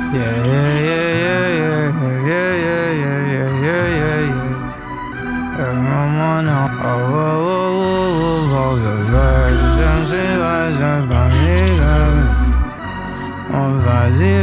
Yeah, yeah, yeah, yeah, yeah, yeah, yeah, yeah, yeah, yeah, yeah. And I'm on a- oh, oh, oh, oh, oh, oh, the words and say lies and funny love. Oh, fuzzy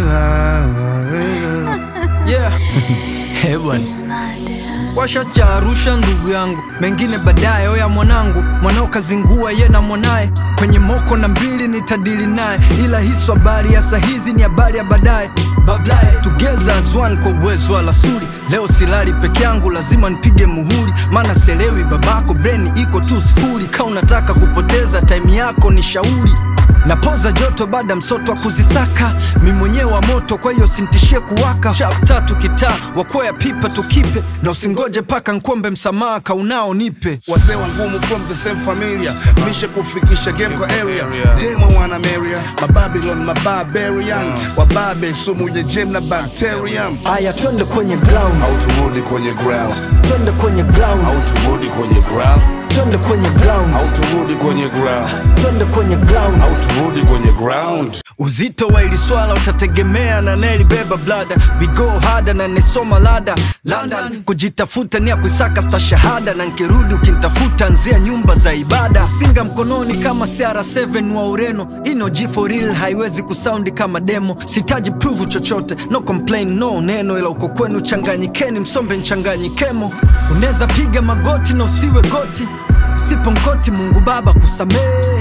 love. Yeah. Eh, bwana washa cha Arusha ndugu yangu, mengine baadaye. Oya mwanangu, mwanao kazingua ye na mwanaye kwenye moko na mbili nitadili naye, ila hiso habari ya sahizi ni habari ya baadaye. Bablaye tugeza azwan kwa uwezo wa lasuri. Leo silali peke yangu, lazima nipige muhuri, maana selewi babako, breni iko tu sifuri. Ka unataka kupoteza time yako ni shauri napoza joto baada msoto wa kuzisaka mi mwenyewe wa moto kwa hiyo sintishie kuwaka chap tatu kitaa wakwea pipa tukipe na usingoje paka nkombe msamaha kaunao nipe wazee wa ngumu from the same familia mishe kufikisha game kwa area demo wana meria mababylon mabarbarian wababe sumu ya jem na bacterium aya twende kwenye ground au turudi kwenye ground twende kwenye ground au turudi kwenye ground twende kwenye ground au turudi kwenye ground twende kwenye ground au turudi kwenye ground uzito wa ili swala utategemea na nelibeba blada vigo hada na nesoma lada london kujitafuta ni ya kuisaka sta shahada na nkirudi ukintafuta nzia nyumba za ibada singa mkononi kama cr7 wa ureno ino g for real haiwezi kusaundi kama demo sitaji pruvu chochote no complain no neno ila uko kwenu changanyikeni msombe nchanganyikemo unaweza piga magoti na usiwe goti sipo nkoti mungu baba kusamehe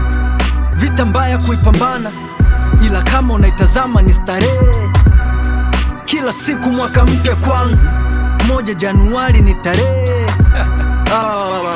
vita mbaya kuipambana, ila kama unaitazama ni starehe. Kila siku mwaka mpya kwangu, moja Januari ni tarehe Ah,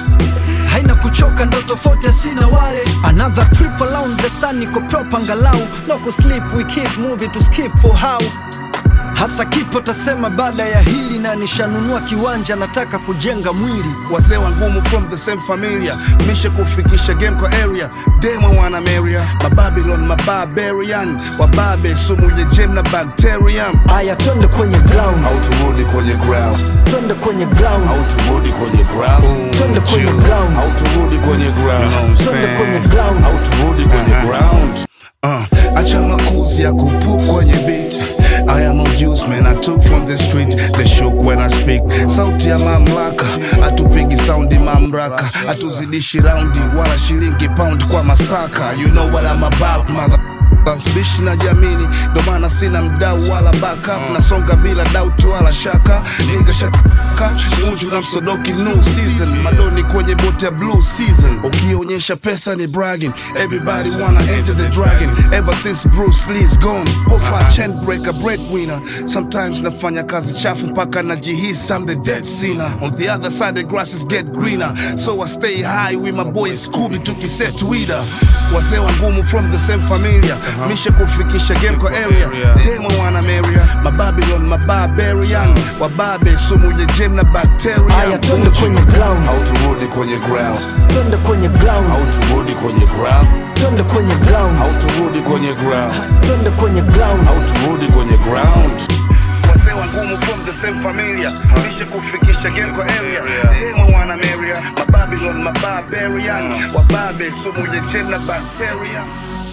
haina kuchoka, ndo tofauti sina wale. Another trip around the sun, niko proper angalau, no kusleep, we keep moving to skip for how hasa kipo tasema baada ya hili, na nishanunua kiwanja, nataka kujenga mwili wazee wa ngumu from the same familia mishe kufikisha game kwa area demo wana meria mababylon mabarbarian wababe sumu ya jem na bacterium aya, twende kwenye ground, au turudi kwenye ground twende kwenye ground, au turudi kwenye ground twende kwenye ground, au turudi kwenye ground twende kwenye ground. au turudi kwenye ground Uh, acha makuzi ya kupup kwenye beat I am a youth man I took from the street They shook when I speak Sauti ya mamlaka Atupigi saundi mamraka Atuzidishi raundi Wala shilingi pound kwa masaka You know what I'm about mother bishi na jamini ndo maana sina mdau wala backup nasonga bila doubt wala shaka niga shaka munju na msodoki new season madoni kwenye bote ya blue season ukionyesha pesa ni bragging everybody wanna enter the dragon ever since Bruce Lee's gone pofa chain breaker breadwinner sometimes nafanya kazi chafu mpaka najihisi I'm the dead sinner on the other side the grasses get greener so I stay high with my boy Scooby tukiset Twitter wazee wa ngumu from the same familia mishe kufikisha game kwa area demo wana meria mababylon mabarbarian wababe sumu ya jem na aya, bacteria twende kwenye ground, au turudi kwenye ground twende kwenye ground, au turudi kwenye ground twende kwenye ground, au turudi kwenye ground twende kwenye ground. au turudi kwenye ground wazee wa ngumu from the same familia mishe kufikisha game kwa area demo wana meria mababylon mabarbarian wababe sumu ya jem na bacteria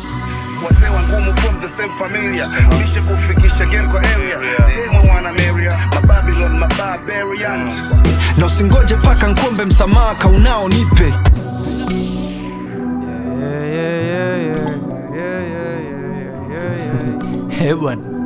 wazee wa ngumu from the same familia mishe kufikisha game kwa area demo wana meria mababylon mabarbarian na usingoje paka nkombe msamaha kaunao nipe Yeah, yeah, yeah, yeah, yeah, yeah, yeah, yeah, yeah. Eh bwana